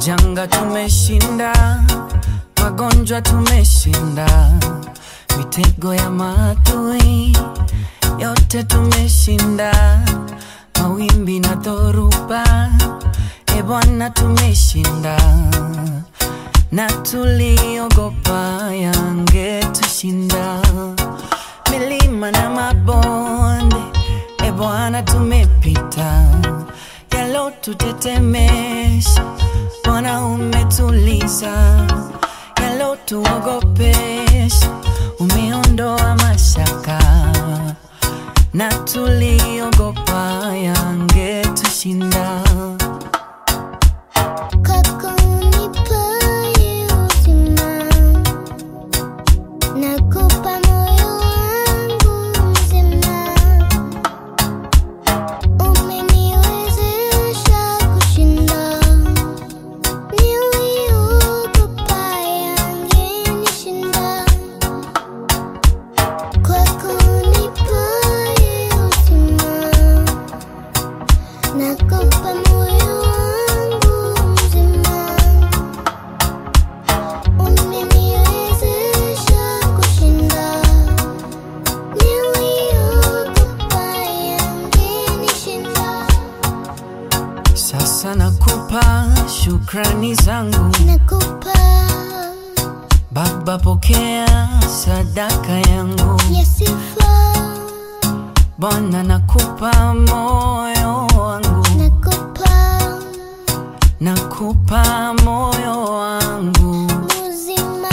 Majanga tumeshinda, magonjwa tumeshinda, mitego ya maadui yote tumeshinda, mawimbi na dhoruba, e Bwana tumeshinda, na tuliogopa yangetushinda, milima na mabonde, e Bwana tumepita, yalotutetemesha, Bwana umetuliza, yalotuogopesha, umeondoa mashaka, na tuliogopa yangetushinda. Kako unipaye uzima, nakupa moyo wangu mzima. Umeniwezesha kushinda, niliogopa yangenishinda. Kwako unipaye uzima, nakupa moyo wangu mzima. Umeniwezesha kushinda, niliogopa yangenishinda. Sasa nakupa shukrani zangu Nakupa Baba, pokea sadaka yangu. ya sifa, Bwana, nakupa moyo wangu, nakupa nakupa moyo wangu. uzima,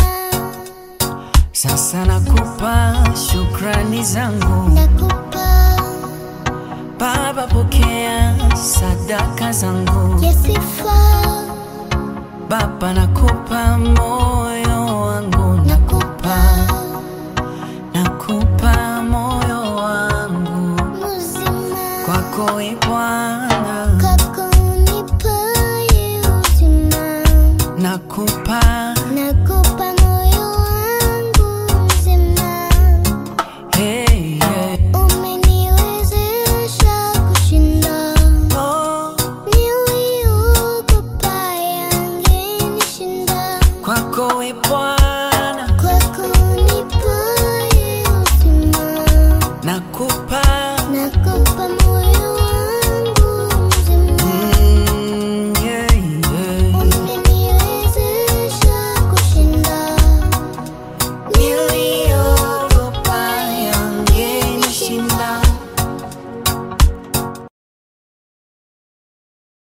Sasa nakupa shukrani zangu nakupa Baba, pokea sadaka zangu. ya sifa, Baba, nakupa moyo wangu, nakupa nakupa moyo wangu uzima. kwako, e Bwana, Kako unipaye uzima, nakupa